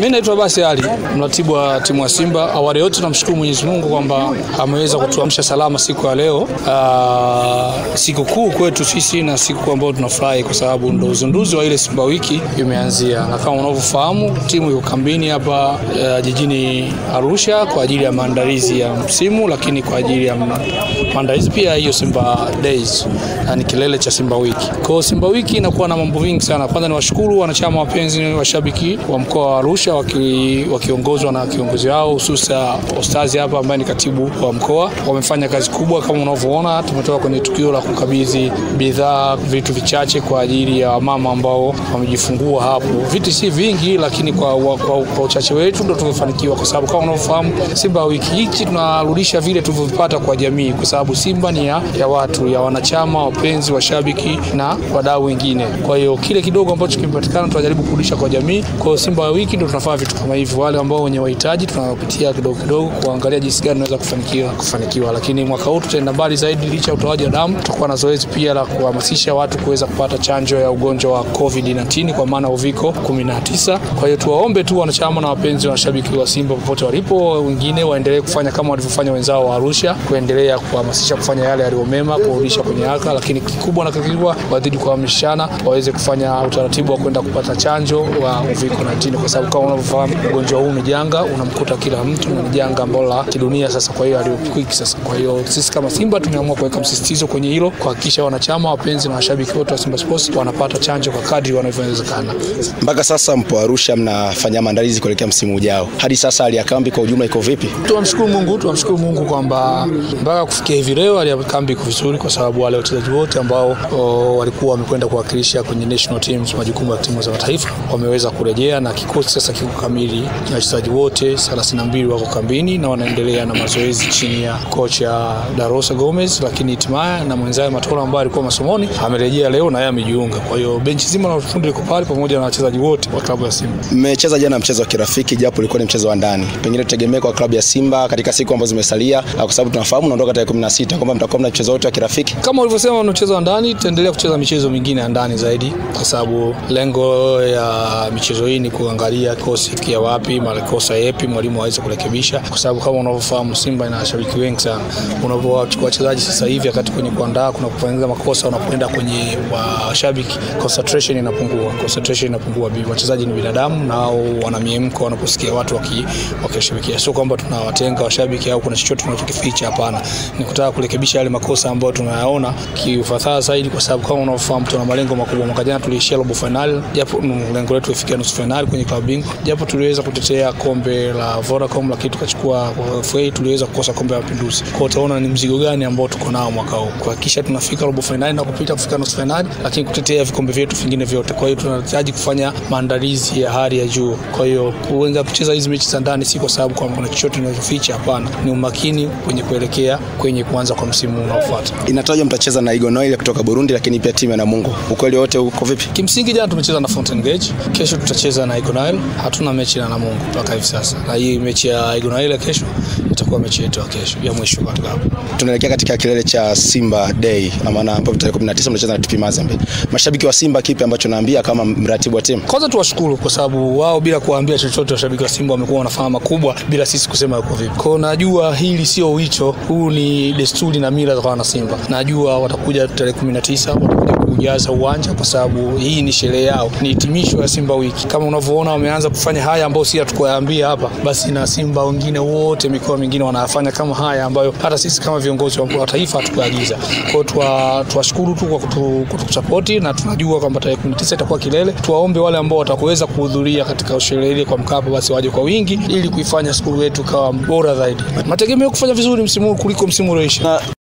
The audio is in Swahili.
Mimi naitwa Basi Ali, mratibu wa timu ya Simba. Awali yote tunamshukuru Mwenyezi Mungu kwamba ameweza kutuamsha salama siku ya leo. Aa, siku kuu kwetu sisi na siku ambayo tunafurahi kwa sababu ndo uzinduzi wa ile Simba wiki imeanzia, na kama unavyofahamu timu iko kambini hapa uh, jijini Arusha kwa ajili ya maandalizi ya msimu, lakini kwa ajili ya maandalizi pia hiyo Simba Days, yani kilele cha Simba wiki. Kwa hiyo Simba wiki inakuwa na mambo vingi sana. Kwanza ni washukuru wanachama wapenzi washabiki wa mkoa wa Arusha waki, wakiongozwa na kiongozi wao hususa Ostazi hapa ambaye ni katibu wa mkoa. Wamefanya kazi kubwa kama unavyoona, tumetoka kwenye tukio la kukabidhi bidhaa, vitu vichache kwa ajili ya mama ambao wamejifungua hapo. Vitu si vingi, lakini kwa, kwa, kwa, kwa uchache wetu ndo tumefanikiwa, kwa sababu kama unavyofahamu Simba wiki hiki tunarudisha vile tulivyovipata kwa jamii, kwa sababu Simba ni ya, ya watu ya wanachama, wapenzi, washabiki na wadau wengine. Kwa hiyo kile kidogo ambacho kimepatikana tunajaribu kurudisha kwa jamii. Kwa hiyo Simba wiki ndo tunafanya vitu kama hivi, wale ambao wenye wahitaji tunawapitia kidogo kidogo kuangalia jinsi gani tunaweza kufanikiwa kufanikiwa, lakini mwaka huu tutaenda mbali zaidi. Licha ya utoaji wa damu, tutakuwa na zoezi pia la kuhamasisha watu kuweza kupata chanjo ya ugonjwa wa COVID-19 kwa maana uviko 19. Kwa hiyo tuwaombe tu wanachama na wapenzi na washabiki wa Simba popote walipo, wengine waendelee kufanya kama walivyofanya wenzao wa Arusha, kuendelea kuhamasisha kufanya yale yaliyo mema, kurudisha kwenye haka, lakini kikubwa na kikubwa wazidi kuhamasishana waweze kufanya utaratibu wa kwenda kupata chanjo wa uviko 19 kwa sababu kama unavyofahamu ugonjwa huu ni janga, unamkuta kila mtu, ni janga ambalo la kidunia sasa. Kwa hiyo aliyokwiki sasa, kwa hiyo sisi kama Simba tumeamua kuweka msisitizo kwenye hilo, kuhakikisha wanachama, wapenzi na washabiki wote wa Simba Sports wanapata chanjo kwa kadri wanavyowezekana. Mpaka sasa mpo Arusha mnafanya maandalizi kuelekea msimu ujao, hadi sasa hali ya kambi kwa ujumla iko vipi? Tunamshukuru Mungu, tunamshukuru Mungu kwamba mpaka kufikia hivi leo hali ya kambi iko vizuri, kwa sababu wale wachezaji wote ambao o, walikuwa wamekwenda kuwakilisha kwenye national teams, majukumu ya timu za mataifa wameweza kurejea na kikosi sasa kiko kamili, na wachezaji wote 32 wako kambini na wanaendelea na mazoezi chini ya kocha Darosa Gomez, lakini hatimaye na mwenzake Matola ambaye alikuwa masomoni amerejea leo na yeye amejiunga. Kwa hiyo benchi zima la ufundi liko pale pamoja na wachezaji wote wa klabu ya Simba. Mmecheza jana mchezo wa kirafiki, japo ulikuwa ni mchezo wa ndani, pengine tutegemee kwa klabu ya Simba katika siku ambazo zimesalia, kwa sababu tunafahamu unaondoka tarehe 16 kwamba mtakuwa mna mchezo wote wa kirafiki. Kama ulivyosema, ni mchezo wa ndani, tutaendelea kucheza michezo mingine ya ndani zaidi, kwa sababu lengo ya michezo hii ni kuangalia kikosi kia wapi, makosa yapi mwalimu aweze kurekebisha, kwa sababu kama unavyofahamu Simba ina washabiki wengi sana. Unapochukua wachezaji sasa hivi wakati kwenye kuandaa kuna kufanya makosa, unapoenda kwenye washabiki concentration inapungua, concentration inapungua. Wachezaji ni binadamu nao wana miemko wanaposikia watu wakishabikia, sio kwamba tunawatenga washabiki au kuna chochote tunachokificha. Hapana, ni kutaka kurekebisha yale makosa ambayo tunayaona kiufasaha zaidi, kwa sababu kama unavyofahamu tuna malengo makubwa. Mwaka jana tuliishia robo finali, japo lengo letu lifikia nusu finali kwenye klabu bingwa, japo tuliweza kutetea kombe la Vodacom, lakini tukachukua FA, tuliweza kukosa kombe la Mapinduzi. Kwa utaona ni mzigo gani ambao tuko nao mwaka huu, kuhakikisha tunafika robo finali na kupita kufika nusu finali, lakini kutetea vikombe vyetu vingine vyote. Kwa hiyo tunahitaji kufanya maandalizi ya hali ya juu. Kwa hiyo kuanza kucheza hizi mechi za ndani si kwa sababu kwamba kuna chochote tunachoficha, hapana, ni umakini kwenye kuelekea kwenye kuanza kwa msimu unaofuata. Inatajwa mtacheza na Igo Noel kutoka Burundi, lakini pia timu ya Namungo. Ukweli wote uko vipi? Kimsingi jana tumecheza na Fountain Gate, kesho tutacheza na Igo Noel. Hatuna mechi na Namungo mpaka hivi sasa, na hii mechi ya Igo Noel kesho itakuwa mechi yetu ya kesho ya mwisho katika hapo. Tunaelekea katika kilele cha Simba Day, maana ambapo tarehe 19 mnacheza na TP Mazembe. Mashabiki wa Simba, kipi ambacho naambia kama mratibu wa timu? Kwanza tuwashukuru kwa sababu wao bila kuwaambia chochote washabiki wa Simba wamekuwa wanafanya makubwa bila sisi kusema yuko vipi. Kwa najua hili sio wito, huu ni desturi na mila za wana Simba. Najua watakuja tarehe 19 watakuja kujaza uwanja kwa sababu hii ni sherehe yao, ni hitimisho ya Simba wiki. Kama unavyoona wameanza kufanya haya ambayo si hatukuyaambia hapa, basi na Simba wengine wote mikoa mingine wanayafanya kama haya ambayo hata sisi kama viongozi wa taifa hatukuagiza. Kwa hiyo tuwashukuru tu kwa kutusapoti na tunajua kwamba tarehe 19 itakuwa kilele. Tuwaombe wale ambao watakuweza kuhudhuria katika sherehe ile kwa Mkapa, basi waje kwa wingi ili kuifanya siku yetu kawa bora zaidi. Mategemeo kufanya vizuri msimu huu kuliko msimu ulioisha.